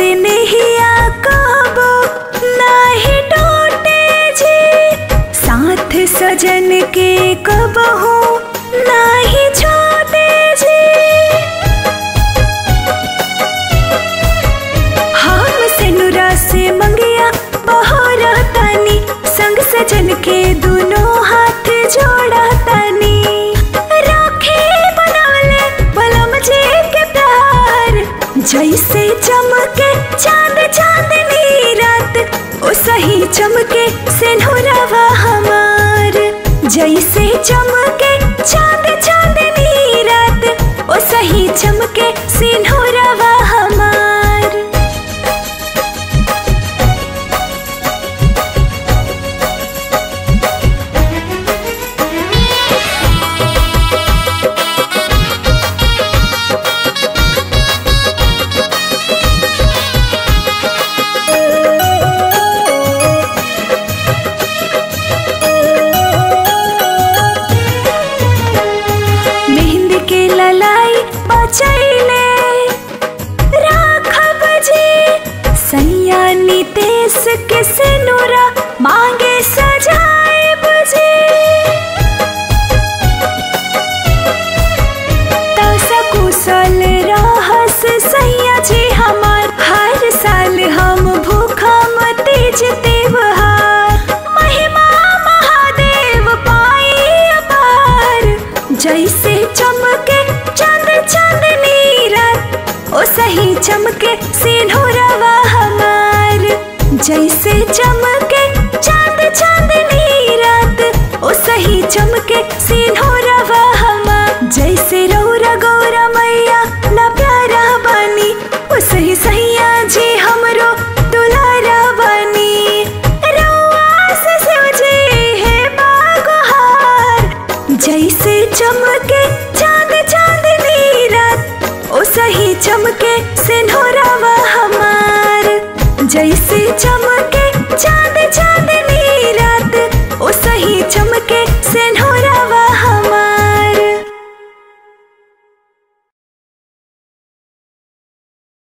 से नहिया कबो नाही टूटे जी साथ सजन के कबहू नाही छोटे जी हम से नुरा से मंगिया बहोरा तानी संग सजन के दोनों हाथ जोड़ा तानी राखे बनवले बलम जी के प्यार जैसे चमके चांद चांदनी रात ओ सही चमके सिंधुरवा हमार जैसे चमके चांद चांदनी रात ओ सही चमके सिंधुरवा हमार मेहंद के ललाई बचैले राखब जी सैया नितेश के सिनुरा मांगे सजाए बजे तो सकुशल रहस सैया जी हमार हर साल हम भूखा तीज त्योहार महिमा महादेव पाई अपार जैसे चमके चंद चांदनी रात ओ सही चमके सिंधुरवा हमार जैसे चमके चांद चांदनी रात ओ सही चमके सिंधुरवा हमार जैसे रौरा गौरा मैया ला प्यारा बनी ओ सही सैया जी हमरो दुलारा बनी रौआ से शिव जी है बागहार जैसे चमके चांद चांदनी रात ओ सही चमके से